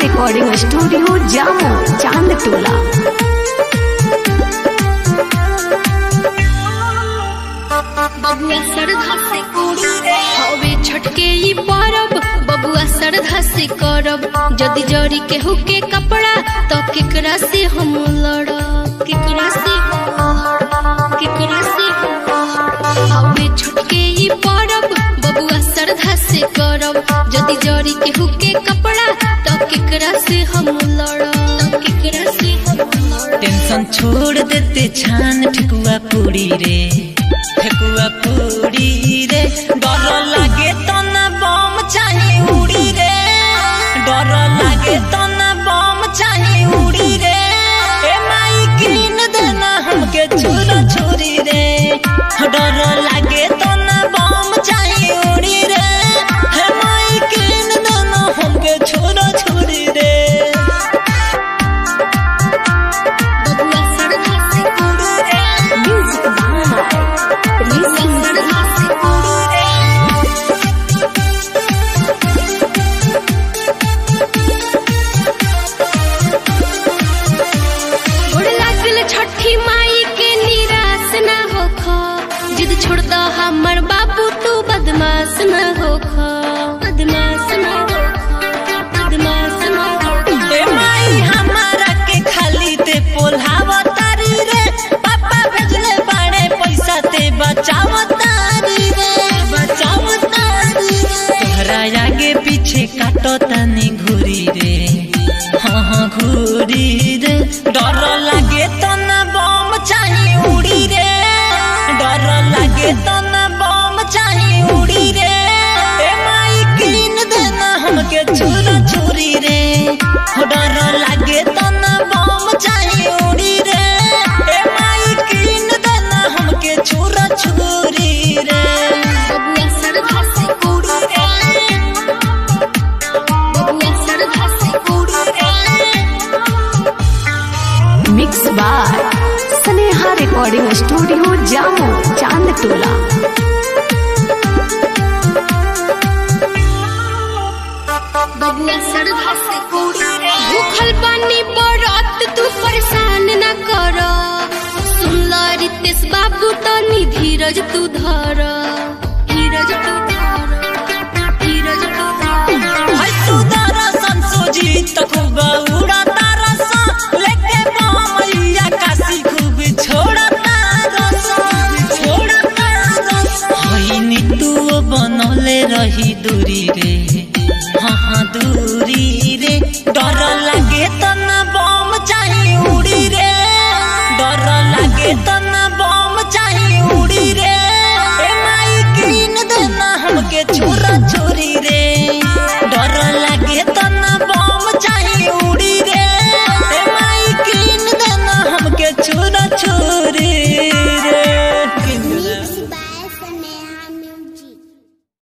Recording studio जामो चांद टोला बबुआ श्रद्धा से हवे छटके ई परब बबुआ श्रद्धा से करब जदि जरी के हुके कपड़ा तो केकरा से हम लड़ब केकरा से हम लड़ब? केकरा से हम लड़ब? हवे छटके ई परब बबुआ श्रद्धा से करब जदि जरी के हुके कपड़ा तो केकरा से हम लड़ब केकरा से हम लड़ब टेंशन छोड़ देते छान ठेकुआ पूरी रे ठेकुआ पूरी रे डर लागे तो ना बम चाहे उड़ी रे डर लागे तो ना बम चाहे उड़ी रे ए माई कीन देना हमके छुरा छुरी रे डर लागे तो ना बम चाहे उड़ी रे हे माई कीन देना हमके छुरा छुरी रे बबुआ श्रद्धा से म्यूजिक बाय ऋषि श्रद्धा से गोड़ लागल छठी माई के निराश न होख जिद छोड़ दो हमर बाबू तू बदमाश न होख बदमाश न होख बदमाश न होख ए माई हमारा के खाली ते पोल्हावा तारी रे पापा भेजले बाड़े पैसा ते बचाव तारी रे बचाव तारी रे तोहरा आगे पीछे काटो तनी घुरी रे हाँ हाँ घुरी रे डर लागे तो ना बम चाहे उड़ी रे डर लागे तो ना बम चाहे उड़ी रे ए माई कीन देना हमके छुरा छुरी रे हो डर लागे तो ना बम चाहे उड़ी रे ए माई कीन देना हमके छुरा छुरी रे बबुआ श्रद्धा से बबुआ श्रद्धा से mix by Sneha recording studio जामो चांद टोला बबुआ श्रद्धा से भूखल पानी बरत तू परेशान न कर सुन ल रितेश बाबू तनी धीरज तू धर धीरज तू धर धीरज तू धर हाय तू दरसन सोजी त खूब उड़ा तारसा लेके मैया काशी खूब छोड़ा तारसा छोड़ा तारसा हाय नी तू बनले रही दूरी रे हाँ हाँ दूरी रे डर लागे त ना बम चाहे उड़ी रे डर लागे त